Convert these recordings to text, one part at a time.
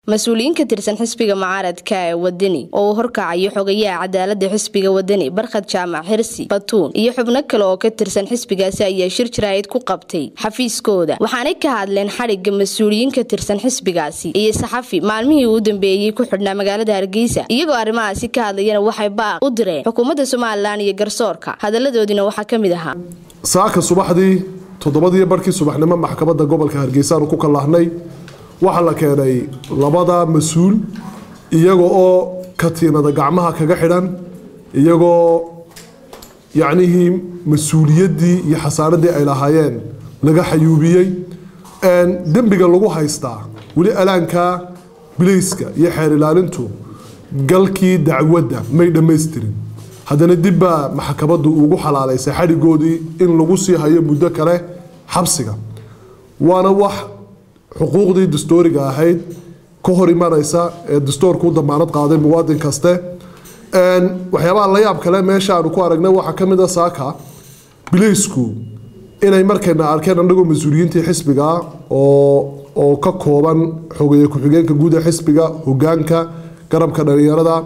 mas-uuliyiin ka tirsan xisbiga mucaaradka ee wadani oo uu horkacayo xogayaha cadaalada xisbiga wadani barkhad jaamac xirsi batuun iyo xubno kale oo ka tirsan xisbigaasi ayaa shir jaraa'id ku qabtay xafiiskooda waxaanay ka hadleen xadhigga mas-uuliyiin ka tirsan xisbigaasi iyo saxafi maalmihii uu dambeeyey ku xidhnaa magaalada hargeysa iyagoo arrimahaasi ka hadlayana waxay baaq u direen xukuumadda somalilan iyo garsoorka hadaladoodiina waxaa ka mid ahaa saaka subaxdii toddobadii barhkii subaxnimo maxkamadda gobolka hargeysa aanu ku kallahnay waxaa la keenay labada mas-uul iyaga oo katiinada gacmaha kaga xidhan iyagoo yacnihii mas-uuliyaddii iyo xasaaradii ay lahaayeen laga xayuubiyey dembiga lagu haystaa weli alaanka bilayska iyo xeer ilaalintu galkii dacwadda may dhammaystirin haddana dib baa maxkamaddu ugu xalaalaysay xadhigoodii in lagu sii hayo muddo kale xabsiga waana wax xuquuqdii dastooriga ahayd ka hor imanaysa ee dastoorku u damaanad qaaday muwaadin kaste waxyaabaha la yaab kale meesha aanu ku aragnay waxaa ka mid a saaka bilaysku inay markayna arkeen annagoo mas-uuliyiintii xisbiga oo oo ka kooban xogeeye ku-xigeenka guud ee xisbiga hogaanka garabka dhalinyarada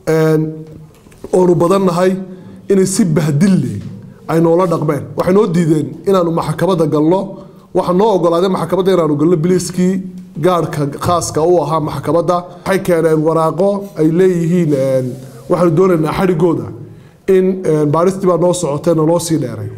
oonu badannahay inay si bahdille ay noola dhaqmeen waxay noo diideen inaanu maxkamadda galno waxaa noo ogolaaday maxkamadda inaanu galno biliskii gaarhka khaaska u ahaa maxkamadda waxay keeneen waraaqo ay leeyihiin waxaanu doonaynaa xadhigooda in baaristii baa noo socotay naloo sii dheeray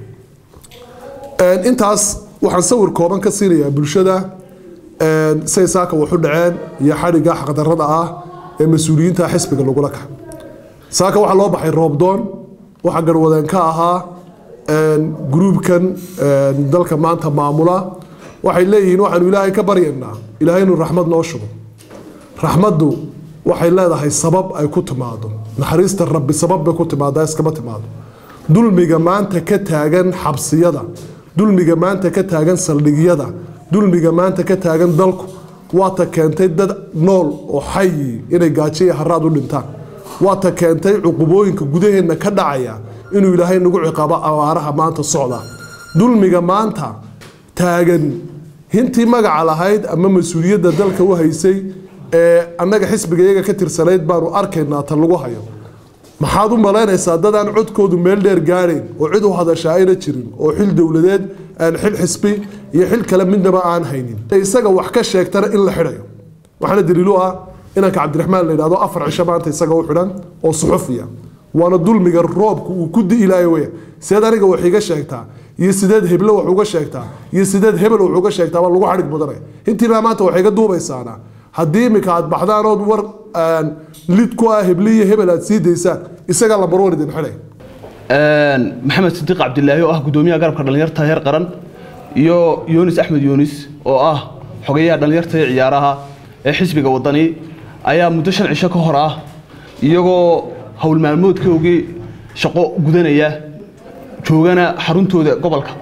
intaas waxaan sawir kooban ka siinayaa bulshada say saaka waxu dhaceen iyo xadhigga xaqdarrada ah ee mas-uuliyiinta xisbiga lagula kaca saaka waxaa loo baxay roobdoon waxaa garwadeen ka ahaa gruubkan dalka maanta maamula waxay leeyihiin waxaanu ilaahay ka baryaynaa ilaahay inuu raxmad noo shubo raxmaddu waxay leedahay sabab ay ku timaado naxariista rabbi sabab bay ku timaadaa iskama timaado dulmiga maanta ka taagan xabsiyada dulmiga maanta ka taagan saldhigyada dulmiga maanta ka taagan dalku waata keentay dad nool oo xayi inay gaajo iyo haraad u dhintaan waata keentay cuqubooyinka gudaheenna ka dhacaya inuu ilaahay nagu ciqaabo abaaraha maanta socda dulmiga maanta taagan hintii magaca lahayd ama mas-uuliyadda dalka u haysay ee annaga xisbiga iyaga ka tirsanayd baanu arkaynaa ta lagu hayo maxaad u malaynaysaa dad aan codkoodu meel dheer gaadhayn oo cid u hadashaa ayna jirin oo xil dowladeed xil xisbi iyo xil kale midnaba aan haynin isaga wax ka sheegtana in la xidhayo waxaana daliilu ah inanka cabdiraxmaan la yidhahdo afar cisho maanta isaga u xidhan oo suxufiya waana dulmiga roobka uu ku di'ilaayo weya sideed aniga wax iga sheegtaa iyo sideed heble wax uga sheegtaa iyo sideed hebel wax uga sheegtaa baa lagu xadhig mudanaya intiibaa maanta waxay iga duubaysaana haddii iminka aad baxdaan ood war lid ku ah heble iyo hebel aad sii daysaan isagaa lambarwan idin xidhay maxamed sidiiq cabdilaahi oo ah gudoomiyaha garabka dhallinyarta heer qaran iyo yunis axmed yunis oo ah xogeyaha dhallinyarta ee ciyaaraha ee xisbiga wadani ayaa muddo shan cisho ka hor ah iyagoo howl maalmoodkoogii shaqo gudanaya joogana xaruntooda gobolka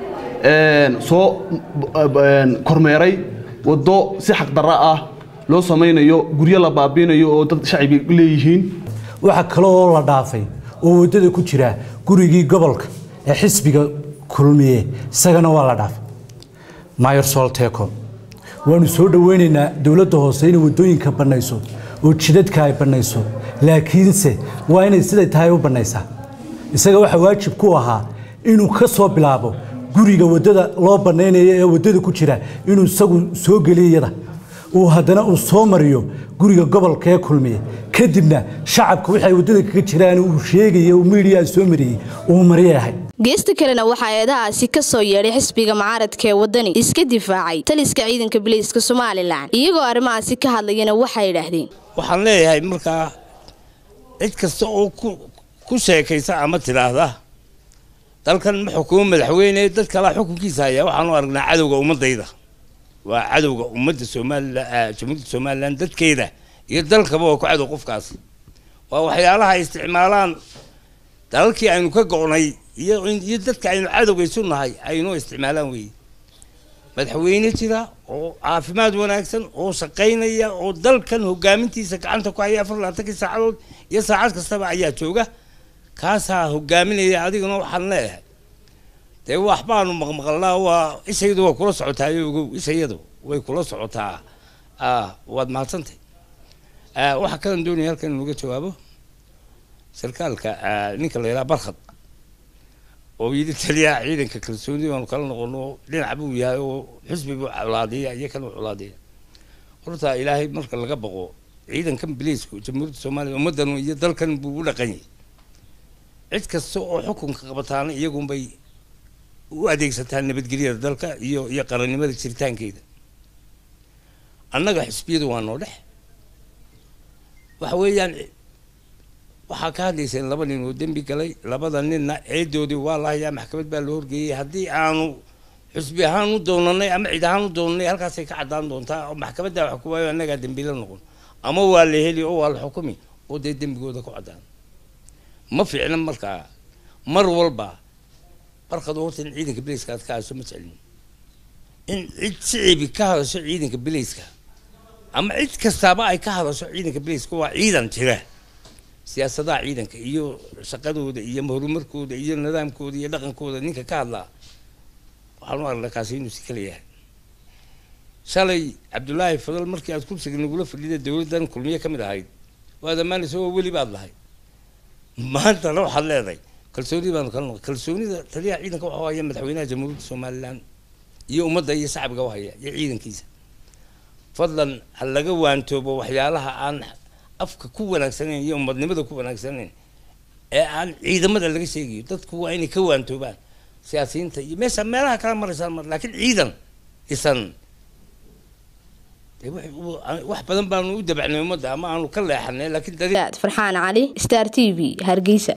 soo kormeeray waddo si xaqdarra ah loo samaynayo guryo la baabiinayo oo dad shacibi leeyihiin waxaa kaloo la dhaafay oo waddada ku jira gurigii gobolka ee xisbiga kulmiye isagana waa la dhaafay mayor solteco waanu soo dhoweynaynaa dowladda hoose inay waddooyinka bannayso oo jidadka ay bannayso laakiinse waa inay siday tahay u bannaysaa isaga waxaa waajib ku ahaa inuu ka soo bilaabo guriga waddada loo bannaynayo ee waddada ku jira inuu isagu soo geliyo iyada uu haddana uu soo mariyo guriga gobolka ee kulmiye kadibna shacabka waxay waddada kaga jiraan uu sheegaya uu miidiyaa soo mariyey uu mariyahay geesta kalena waxaa eedahaasi ka soo yeedhay xisbiga mucaaradka ee waddani iska difaacay taliska ciidanka biliiska somalilan iyagoo arrimahaasi ka hadlayana waxay idhaahdeen waxaan leeyahay markaa cid kasta oo ku sheekaysa ama tidhaahda dalkan ma xukumo madaxweyne dad kalaa xukunkiisa haya waxaanu aragnaa cadowga ummadayda waa cadowga ummadda somalilan jamhuuriyadda somalilan dadkeeda iyo dalkaba waa ku cadow qofkaas waa waxyaalaha ay isticmaalaan dalalkii aynu ka go'nay iyo iyo dadka aynu cadowga isu nahay aynoo isticmaalaan weeye madaxweyne jira oo caafimaad wanaagsan oo shaqaynaya oo dalkan hogaamintiisa gacanta ku haya afar labaatankii saacadood iyo saacad kastaba ayaa jooga kaasaa hogaaminaya adigana waxaan leeyahay dee waxbaanu maqmaqalnaa waa ishayadu waa kula socotaa ogow ishayadu way kula socotaa ah waad mahadsantay Ah, waxaa kalan doonaya halkan inuga jawaabo sarkaalka ah, ninka la yidhaha barkhad oo yidhi taliyaha ciidanka kalsooni baanu kala noqono dhinac buu yahay oo xisbi buu colaadiya iyo kan uu colaadiya horta ilaahay marka laga baqo ciidankan biliisku jamhuuriyadda soomaaliya ummaddan iyo dalkan buu u dhaqan yahay cid kasta oo xukunka qabataana iyagunbay u adeegsataa nabadgelyada dalka iyo iyo qarannimada jiritaankeeda annaga xisbiyadu waa noo dhex waxa weeyaan waxaa ka hadlayseen laba nin oo dembi galay labada ninna ceedoodii waa la hayaa maxkamad baa la horgeeyey haddii aanu xusbi ahaan u doonanay ama cid ahaan u doonanay halkaasay ka caddaan doontaa oo maxkamadda wax ku waayo annagaa dembiila noqon ama waa la heli oo waa la xukumi oo dee dembigooda ku caddaan ma fiicna markaa mar walba barkadu horta in ciidanka bilayska aad ka hadasho ma jeclin in cid shicibi ka hadasho ciidanka bilayska ama cid kastaaba ay ka hadasho ciidanka bilayska waa ciidan jira siyaasadaha ciidanka iyo shaqadooda iyo horumarkooda iyo nidaamkooda iyo dhaqankooda ninka ka hadlaa waxaan u aragnaa kaasi inuu si kala yahay shalay cabdullaahi fadal markii aad kursiga nagula fadhida dowladdan kulmiye ka mid ahayd waad ammaanaysa oo weli baad lahayd maantana waxaad leedahay kalsooni baanu kala noqon kalsoonida taliyaha ciidanka waxa haya madaxweynaha jamhuuriyadda somalilan iyo ummadda iyo shacbiga u haya iyo ciidankiisa fadlan ha laga waantoobo waxyaalaha aan afka ku wanaagsanayn iyo ummadnimada ku wanaagsanayn ee aan ciidamada laga sheegayo dadku waa inay ka waantoobaan siyaasiyiinta iyo meesha meelaha kala maraysaan mar laakiin ciidan isan dee wax- wax badan baanu u dabacnay ummadda ama aanu ka leexanay laakiin dadi farxaan cali star t v hargeysa